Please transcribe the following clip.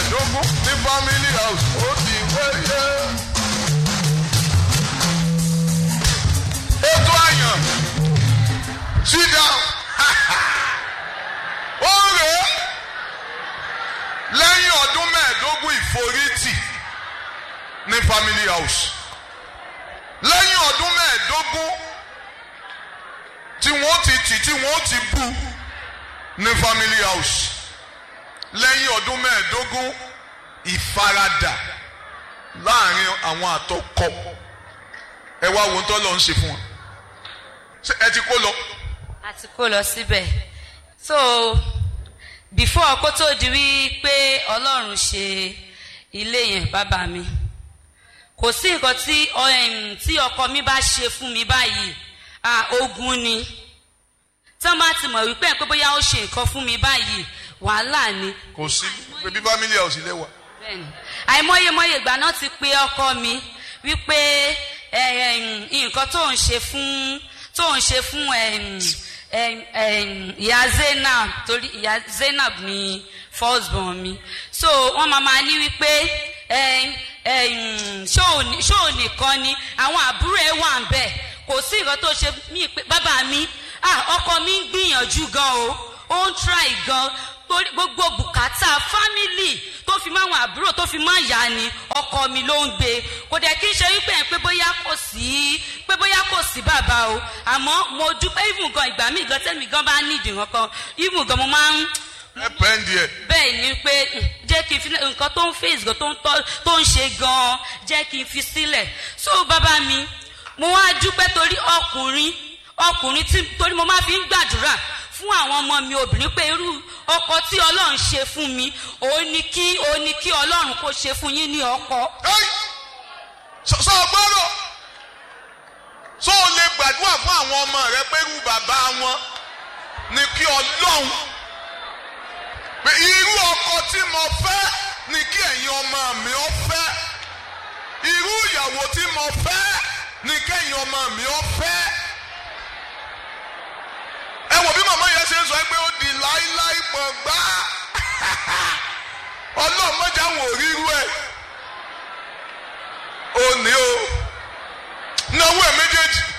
mẹ́ẹ̀ẹ́dógún ní family house ó ti wáyé. ètò àyàn sit down ó rèé lẹ́yìn ọdún mẹ́ẹ̀ẹ́dógún ìforítì ní family house lẹ́yìn ọdún mẹ́ẹ̀ẹ́dógún tí wọ́n ti tì tí wọ́n ti bú ní family house lẹ́yìn ọdún mẹ́ẹ̀ẹ́dógún ìfaradà láàrin àwọn àtọkọ ẹ wá wo tó lọ ń ṣe fún wọn Ṣé ẹ ti kó lọ a ti kó lọ síbẹ̀ so before kó tó di wí pé ọlọ́run ṣe ilé yẹn bàbá mi kò sí nǹkan tí um, tí ọkọ mi bá ṣe fún mi báyìí ah ogun ni tán bá ti mọ̀ wípé pé bóyá ó ṣe nǹkan fún mi báyìí wàhálà ni kò sí bébí family house ilé wa bẹ́ẹ̀ni àìmọyemọye ìgbà náà ti pe ọkọ mi wípé ẹ, ẹ, nǹkan tó ń ṣe fún tó ń ṣe fún em, em, em, ìyá zainab torí ìyá zainab ni first born mi so wọ́n máa ma ní wípé em, em, ṣóò ní- ṣóò nìkan ni àwọn àbúrò ẹ̀ wà ń bẹ̀ kò sí nǹkan tó ṣe mí pé bàbá mi ah ọkọ mi ń gbìyànjú gan o ó ń try gan torí gbogbo bùkátà fámìlì tó fi máa wọn àbúrò tó fi máa yá ni ọkọ mi ló ń gbé kò dẹ̀ kí n ṣe wípé ẹ̀ pé bóyá kò sí pé bóyá kò sí bàbá o àmọ́ mo dúpẹ́ even gan ìgbà míì gan tẹ́mi gan bá nídìí nǹkan even gan mo máa ń ẹ pẹ́ǹdì ẹ̀ bẹ́ẹ̀ ni pé mm, jẹ́ kí n fi nǹkan tó ń face gan tó ń tọ́ tó ń ṣe gan jẹ́ kí n fi sílẹ̀ so bàbá mi mo wá dúpẹ́ torí ọkùnrin ọkùnrin tí torí mo máa fi ń gbàdúrà fún àwọn ọmọ mi obìnrin pé irú ọkọ tí ọlọ́run ṣe fún mi òun ni kí òun ni kí ọlọ́run kó ṣe fún yín ní ọkọ. Ẹ́ì! sọ sọ gbọ́dọ̀ sọ ò lè gbàdúrà fún àwọn ọmọ rẹ pé irú bàbá wọn ni kí ọlọ́run pé irú ọkọ tí mo fẹ́ ni kí ẹ̀yin ọmọ mi ó fẹ́ irú ìyàwó tí mo fẹ́ ni kẹ́yin ọmọ mi ó fẹ́ ẹ wò bí màmá yẹn ṣe ń sọ pé ó di láíláí pọ̀ gbá ọlọ́run mọ́jà wò ríru ẹ̀ ó ní o náwó ẹ̀ méjèèjì